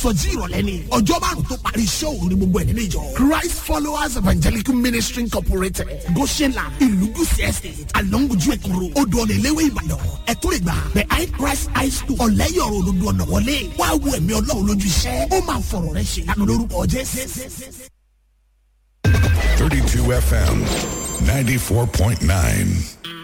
ìsọjí ìrọ̀lẹ́ ni ọjọ́ márùn tó parí iṣẹ́ òru ni gbogbo ẹ̀ nínú ìjọ christ followers evangelical ministry incorporated goshenla ìlúgùsì estate alonguju ekuru odò ọ̀nà ìléwé ìbàdàn ẹ̀tọ́ ìgbà behind christ high school ọ̀lẹ́yọ̀rọ̀ olódò ọ̀nà wọlé wá wo ẹ̀mí ọlọ́run lójú iṣẹ́ ó máa fọ̀rọ̀ rẹ ṣe lánàá lórúkọ jésù. 32 FM 94.9.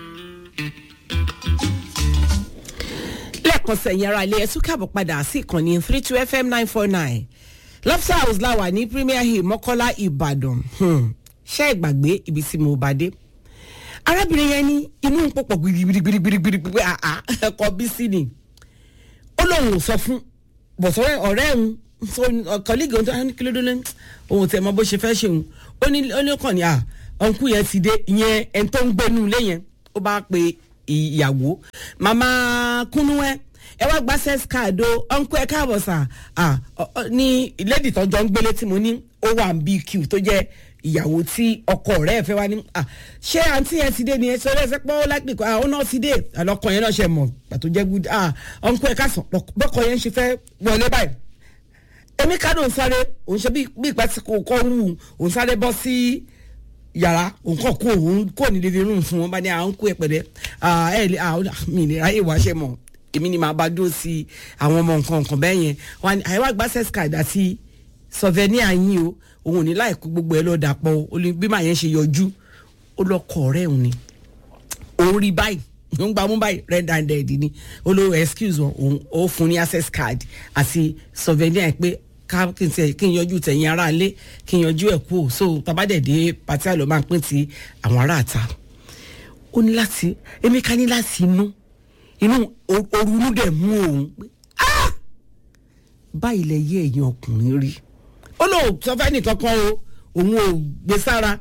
lẹ́ẹ̀kan sẹ̀yìn ara ilé ẹ̀tún káàbọ̀ padà sí ìkànnì three two fm nine four nine lobster house láwà ní premier hill mọ́kọ́lá ìbàdàn Hmm. ṣé ìgbàgbé ibi tí mo bá dé arábìnrin yẹn ní inú ń pọ̀pọ̀ gbirigbirigbirigbirigbiri àá ẹ̀kọ́ bí sí ni ó lóun ò sọ fún bọ̀sọ̀rọ̀ ọ̀rẹ́ òun so kọ́lígì ohun tó ní kí ló dé lẹ́nu òun tẹ̀ mọ́ bó ṣe fẹ́ ṣe òun ó ní ó ní kàn ní à ọ̀nkú yẹn ti dé ìyẹn ẹni tó ń gbénu ilé yẹn ó bá pe ìyàwó màmá kúnúwẹ́ ẹ wá gba access card o ọ̀nkú ẹ káàbọ̀ sà à ní lady tọ́jọ́ ń gbélé tí mo ní ó wà ń bq tó jẹ́ ìyàwó tí ọkọ rẹ̀ fẹ́ wá ní à ṣé àǹtí yẹn ti dé ni ẹ sọ lẹ́sẹ̀ pé ó lápè kó àwọn náà ti dé àlọ́kọ yẹn náà ṣe mọ̀ pàtó jẹ́ good à ọ̀nkú ẹ káàsán bọ́kọ yẹn ṣe fẹ́ wọlé báyìí èmi kádùn ń sáré òun ṣe bí ìpẹ́ tí kò kọ́ wù òun sáré bọ́ sí yàrá òun kọ́ kó òun kò ní living room fún wọn bá ní àwọn kó ẹ pẹ̀lẹ́ ẹ lè mi ní ráyè wá ṣe mọ̀ èmi ni màá bá dúró sí àwọn ọmọ nǹkan nǹkan bẹ́ẹ̀ yẹn wọn ni àyẹ̀wò àgbà access card àti souvenir yín o òun ò ní láìkú gbogbo ẹ lọ́ọ́ dàpọ̀ o bí màá yẹn ṣe yọjú ó lọ kọ̀ ọ̀rẹ́ òun ni òun rí báyìí ń gbà mú báyìí red handed ni olówó excuse wọn òun ó fún ní access card àti souvenir pé ká kí n tẹ kí n yọjú tẹ̀yìn ara ilé kí n yọjú ẹ̀ kú so tabadẹ̀dẹ̀ pàtí àlọ́ máa ń pín ti àwọn ará àta ó ní láti èmi ká ní láti inú inú orunú dẹ̀ mú òun pé ah báyìí lẹ yé ẹ̀yin ọkùnrin rí ó lóun sọ fẹ́ nìkan kan o òun ò gbé sára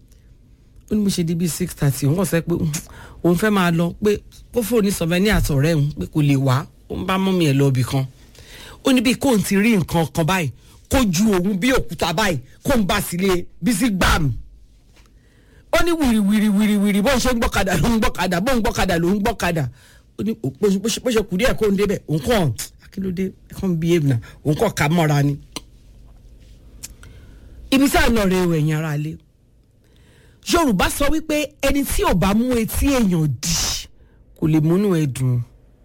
ó ní mo ṣe di bíi six thirty òun kàn sẹ́ pé òun fẹ́ máa lọ pé kó fóònù ní sọfẹ́ àtọ̀rẹ́ òun pé kò lè wá ó ń bá mọ́mí ẹ̀ lọ ibì kan ó ní bí kò ń ti rí nǹkan kan báyìí kó ju òun bí òkúta báyìí kó ń bá sílé bísí gbàm ó ní wìrì wìrì wìrì wìrì bó ń ṣe ń gbọ́kadà ló ń gbọ́kadà bó ń gbọ́kadà ló ń gbọ́kadà ó ní bó ṣe kù díẹ̀ kó ń débẹ̀ òun kàn akílódé kàn bí èèmù náà òun kàn ká mọ́ra ni. ibi tí à ń lọ rẹ ẹ̀yìn ara lé yorùbá sọ wípé ẹni tí ò bá mú etí èèyàn dì kò lè múnú ẹ dùn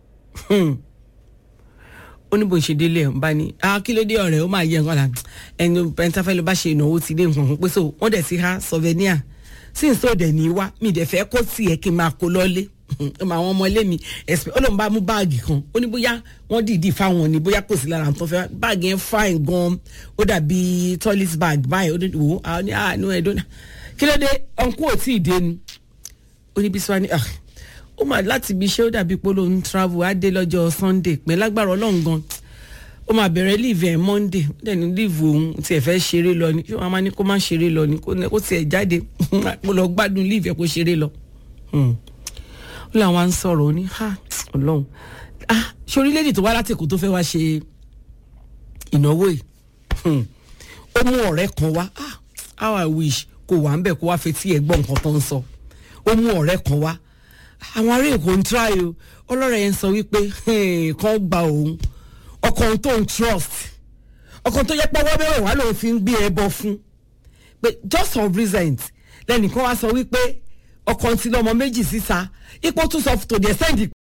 ó ní bó ṣe délé ẹ̀ ń bá ní akílódé ọ̀rẹ́ ó máa yẹ nǹkan là ẹni pẹ̀ntàfẹ́ ló bá ṣe ìnáwó ti dé nǹkan kan pé so wọ́n dẹ̀ ti ha souvenir sí n tó dẹ̀ ní wá mi dẹ̀ fẹ́ kó tiẹ̀ kí n máa kó lọ́lé ọmọ àwọn ọmọ ilé mi ẹ̀sìn ó lóun bá mú báàgì kan ó ní bóyá wọ́n dìídì fáwọn ni bóyá kò sí lára tó fẹ́ báàgì yẹn fine gan ó dàbí toilet bag báyìí ó ní wò ó ní àánú ẹ̀ dọ́nà kí ló dé ọ̀nkú ò tí ì dé ni ó ní bí sọ ni ó mà láti ibi iṣẹ́ ó dàbí pé ló ń travel á dé lọ́jọ́ sunday pé lágbára ọlọ́run gan ó máa bẹ̀rẹ̀ leave ẹ̀ monday dẹ̀ ní leave òun tiẹ̀ fẹ́ ṣeré lọ ni ṣé wọ́n máa ní kó má ṣeré lọ ni kó tiẹ̀ jáde kó lọ gbádùn leave ẹ̀ kó ṣeré lọ. ó làwọn á ń sọ̀rọ̀ ó ní ha ọlọ́run ah ṣé orílẹ̀-èdè tó wá láti èkó tó fẹ́ wá ṣe ìnáwó yìí ó mú ọ̀rẹ́ kan wá ah how i wish kó wà ń bẹ̀ kó wá fetí ẹ̀ gbọ́ nǹkan tó ń sọ ó mú ọ̀rẹ́ kan wá àwọn ará èkó ń try o ọlọ́rọ̀ yẹn sọ wípé kàn gba òun ọkàn tó ń trust ọkàn tó yẹ pé ọwọ́ mẹ́wàá wà lóun fi ń gbé ẹbọ fún pé just of recent lẹ́nìkan wá sọ wípé ọkàn tí lọ́mọ méjì síta ipò tún sọ tòdì ẹ̀ sẹ́ǹdì